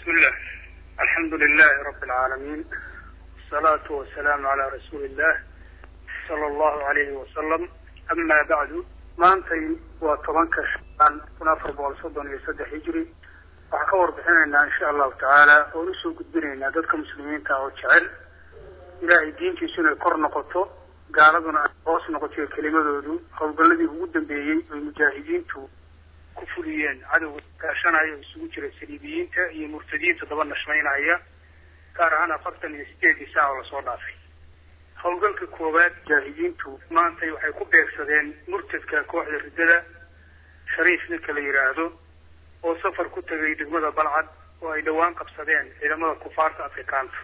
بسم الله الحمد لله رب العالمين والصلاة والسلام على رسول الله صلى الله عليه وسلم أما بعد maantay waa tobanka shan kun afar boqol soddon iyo saddex hijri waxaan ka warbixinaynaa insha allahu tacaala oon usoo gudbinaynaa dadka muslimiinta oo jecel ilaahay diintiisu inay kor noqoto gaaladuna ay hoos noqoto kelimadoodu howlgalladii ugu dambeeyey oy mujaahidiintu ku fuliyeen cadowga kaashanaya oo isugu jira saliibiyiinta iyo murtadiinta daba nashmaynaya gaar ahaan afartan iyo sideedii saac oo lasoo dhaafay howlgalka koowaad mujaahidiintu maantay waxay ku beegsadeen murtadka kooxda riddada shariif ninka la yidhaahdo oo safar ku tegay degmada balcad oo ay dhowaan qabsadeen ciidamada kufaarta afrikaanta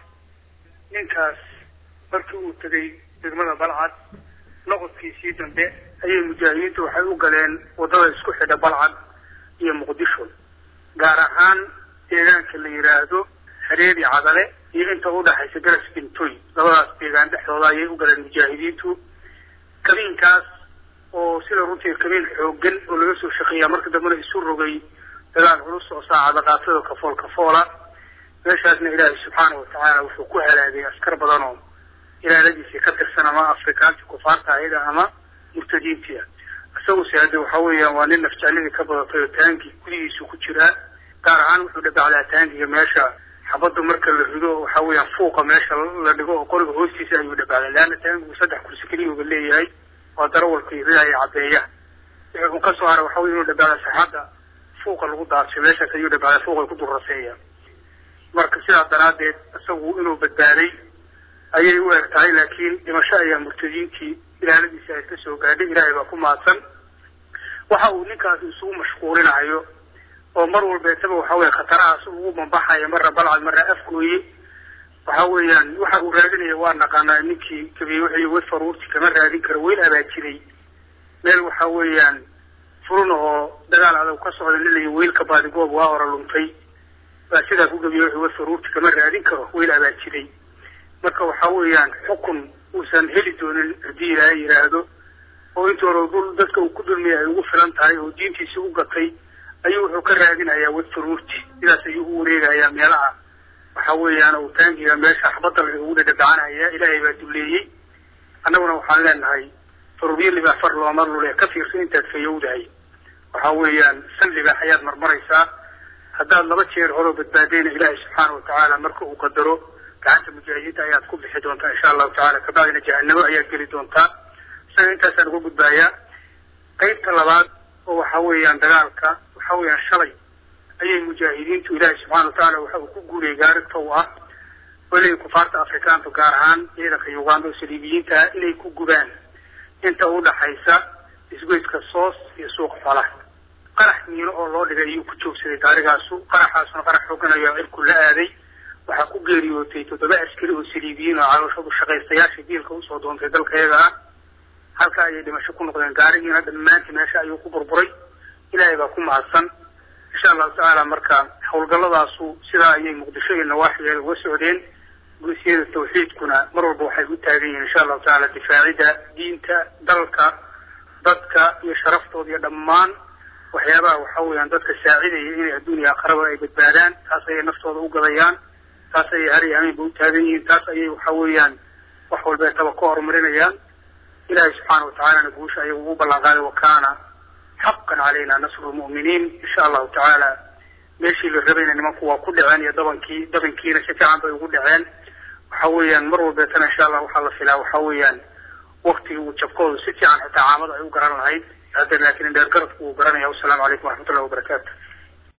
ninkaas markii uu tegay degmada balcad noqodkiisii dambe ayay mujaahidiintu waxay u galeen waddada isku xidha balcad iyo muqdisho gaar ahaan deegaanka la yidhaahdo hareeri cadale iyo inta udhaxaysa garas bintoy labadaas deegaan dhexdooda ayay u galeen mujaahidiintu kabiinkaas oo sida runtii kabiin xoogan oo laga soo shaqeeyaa marka dambena isu rogay dagaal culus oo saacada qaatada kafool kafoola meeshaasna ilaahay subxaana watacaala wuxuu ku halaagay askar badan oo ilaaladiisii ka tirsan ama afrikaantii kufaarta ayada ama murtadiintii ah isaguse hadde waxa weeyaan waa nin nafjecladii ka badatay oo taangi gudihiisu ku jiraa gaar ahaan wuxuu dhabacdaa taangiga meesha xabadda marka la rido waxa weeyaan fuuqa meesha la dhigo oo qoriga hoostiisa ayuu dhabacdaa leanna taangigu saddex kursi keliyuga leeyahay waa darawalka iyo ridaaya caddeeya wuxuu ka soo haray waxa wey inuu dhabacda saxadda fuuqa lagu daadso meeshaas ayuu dhabacdaa fuuqa ku durraseeya marka sidaa daraaddeed isagu inuu badbaaday ayay u eg tahay laakiin dhimasho ayaa murtadiintii ilaaladiisa ay ka soo gaadhay ilaahay baa ku mahadsan waxa uu ninkaasi isugu mashquulinayo oo mar walbeetaba waxa weye khatarahaas ugu bambaxaya marra balcad marra afgooye waxa weeyaan waxa uu raadinaya waa naqaanaa ninkii kabiye wixii wed faruurti kama raadin karo weyl abaajiray meel waxa weeyaan furun oo dagaal adag ka socda lilaya weylka baadigoob waa hora luntay baa sidaa ku gabiye wixii wed faruurti kama raadin karo weyl abaajiray marka waxa weeyaan xukun uusan heli doonin haddii ilaahay yidhaahdo oo inta hore dul dadka uu ku dulmiyay ay ugu filan tahay oo diintiisi u gatay ayuu wuxuu ka raadinayaa wed faruurti sidaas ayuu u wareegayaa meelaha waxa weeyaan uu taangiga meesha axbadda laga ugu dhadhabacanaya ilaahay baa duleeyey annaguna waxaan leenahay faruuryo libaax far looma lule ka fiirsan intaad fayowdahay waxa weeyaan san libaax ayaad marmaraysaa haddaad laba jeer horoo badbaadayna ilaahay subxaana watacaala marka uu qadaro gacanta mujaahidiinta ayaad ku bixi doontaa insha allahu tacala kabacdina jahanamo ayaad geli doontaa isaga intaasaan uga gudbaayaa qaybta labaad oo waxa weeyaan dagaalka waxa weeyaan shalay ayay mujaahidiintu ilaahay subxana watacaala waxa uu ku guuriyay gaarinta u ah weliga kufaarta afrikaantu gaar ahaan ciidanka uganda oo saliibiyiinta ah inay ku gubaan inta udhaxaysa isgoyska soos iyo suuqa xoolaha qarax miino oo loo dhigay ayuu ku joogsaday gaarigaasu qaraxaasuna qarax xooganayo cirku la aaday waxaa ku geeriyootay toddoba askari oo saliibiyiin oo calooshadu shaqaystayaasha diilka usoo doontay dalka iyaga ah halka ayay dhimasho ku noqdeen gaarigiina dhammaantii meesha ayuu ku burburay ilaahay baa ku mahadsan insha allahu tacaala marka howlgalladaasu sidaa ayay muqdisho iyo nawaaxigeeda uga socdeen guusyada tawxiidkuna mar walba waxay u taagan yihiin insha allahu tacaala difaacida diinta dalka dadka iyo sharaftooda iyo dhammaan waxyaabaha waxa weeyaan dadka saacidaya inay adduuniya aqraba ay badbaadaan taas ayay naftooda u gadayaan taas ayay har iyo amiinba u taagan yihiin taas ayay waxa weeyaan wax walbeetaba ka horumarinayaan ilahay subxaana watacaalana guusha ayagu ugu ballan qaaday wakana xaqan calayna nasru lmu'miniin insha allahu tacaala meeshii la rabayna nimanku waa ku dhaceen iyo dabankii dabankiina si fiican bay ugu dhaceen waxa weeyaan mar walbeetana insha allah waxaa la filaa waxa weeyaan waktigii uu jabkoodu si fiican xitaa caamada ay u garan lahayd hadda laakiin dheer garadku uu garanaya wasalaamu calaykum waraxmatullahi wabarakaatu